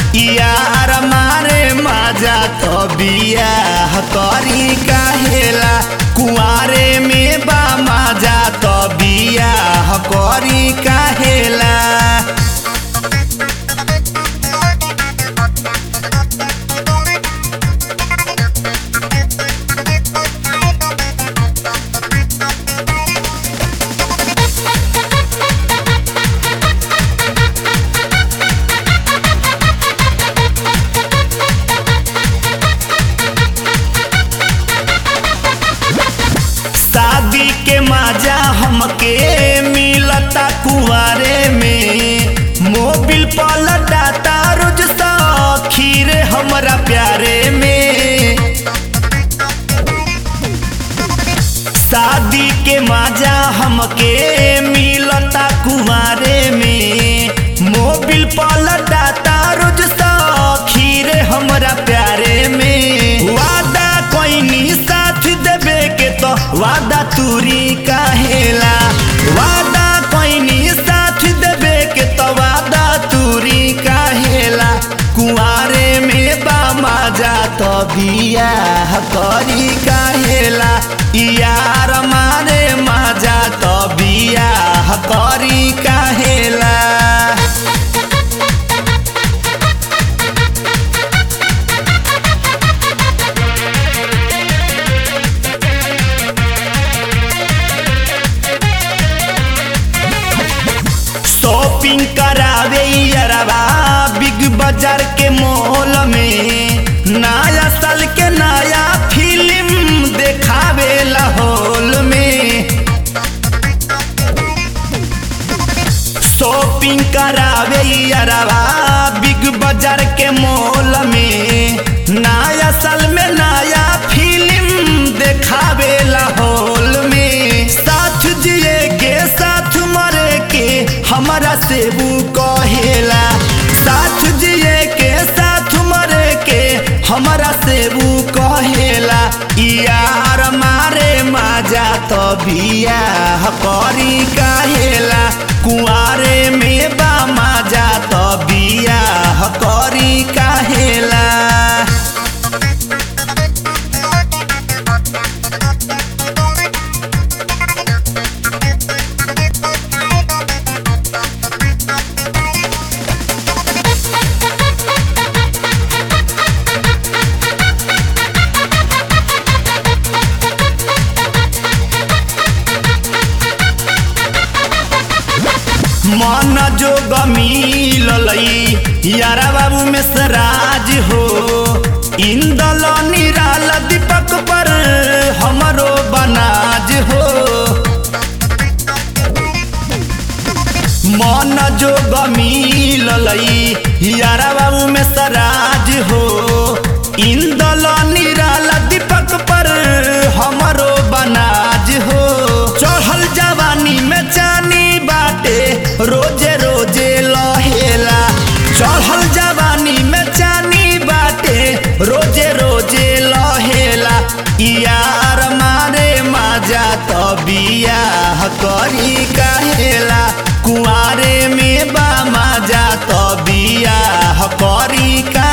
यार मारे माजा तो बियाह करी काहेला कुआरे में बा माजा तो बियाह करी काहेला शादी के मजा हमके मिलता कुआरे में मोबिल पलटाता रोज खीर हमरा प्यारे में शादी के मजा हमके मिलता कुआरे में मोबिल पलटाता रोज खीर हमरा प्यारे में वादा कोई साथ देवे के तो वादा तूरी काहेला वादा कोई साथ देवे के तो वादा तूरी काहेला कुआरे में बा मजा तो बियाह करी काहेला यार मारे मजा तो बियाह करी काहेला शॉपिंग करावे अरबा बिग बाजार के मॉल में नया साल के नया फिल्म देखावे हॉल में शॉपिंग करावे अरबा बिग बाजार के मॉल में नया साल में नया फिल्म देखावे हॉल में साथ जिए के साथ मरे के हमारा सेबू कहेला साथ जिए के साथ मरे के हमारा सेबू कहेला यार मारे मजा तो बियाह करी काहेला कुआरे में बा मजा तो बियाह करी काहेला मन जो गमीलई यारा बाबू में सराज हो इंदल निराल दीपक पर हमरो बनाज हो मन जो गमीलई यारा बाबू में सराज हो इंदल निराल दीपक पर हमरो बनाज हो चढ़ल जवानी में चानी बाटे रोजे रोजे लहेला चढ़ल जवानी में चानी बाटे रोजे रोजे लहेला यार मारे मजा तो बियाह करी काहेला कुआरे में बा मजा तो बियाह करी का